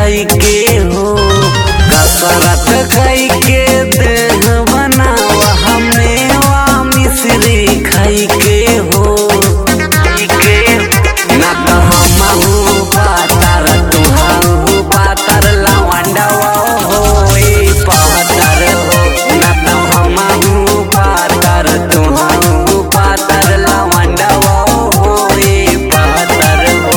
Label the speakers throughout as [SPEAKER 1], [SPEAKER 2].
[SPEAKER 1] खाई के हो कसरत खाई के देह बनावा हमने वा मिश्री खाई के हो ना तो हमहू पातर तुहू पातर लवंडवा हो ए पातर हो ना तो हमहू पातर तुहू पातर लवंडवा हो ए पातर हो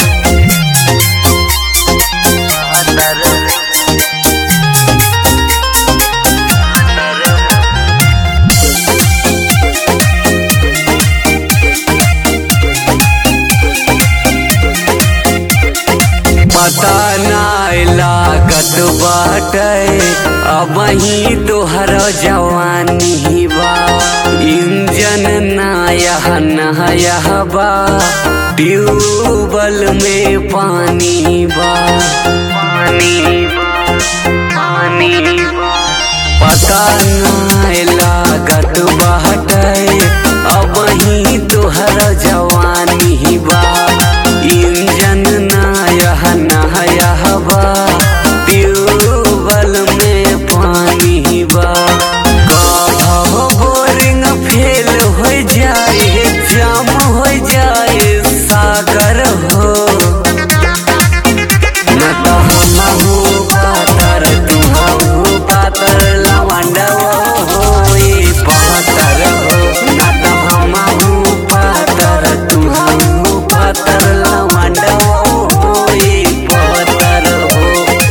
[SPEAKER 1] पता नाय लागत बाटे अब ही तोहर जवानी बा इंजन नायह नहयह बा ट्यूबल में पानी बा पानी बा पानी बा पता नाय लागत बाटे अब ही तोहर जवानी बा इंजन नायह नहयह बा ट्यूबल में पानी बा कभो बोरिंग फेल हो जाए जाम हो जाए सागर हो न तो हमहू पातर तुहू पातर लवंडवा हो ए पातर हो न तो हमहू पातर तुहू पातर लवंडवा हो ए पातर हो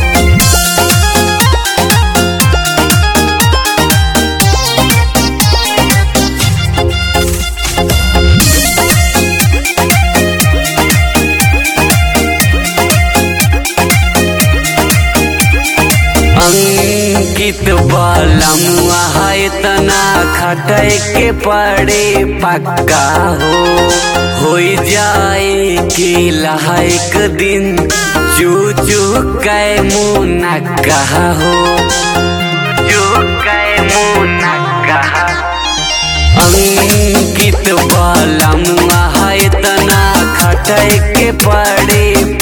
[SPEAKER 1] अंकित बालमुआ है तना खटे के पड़े पक्का हो हो जाए के लहक दिन चू चू कै मुना कहा हो चू कै मुना कहा अंकित बालमुआ है तना खटे के पड़े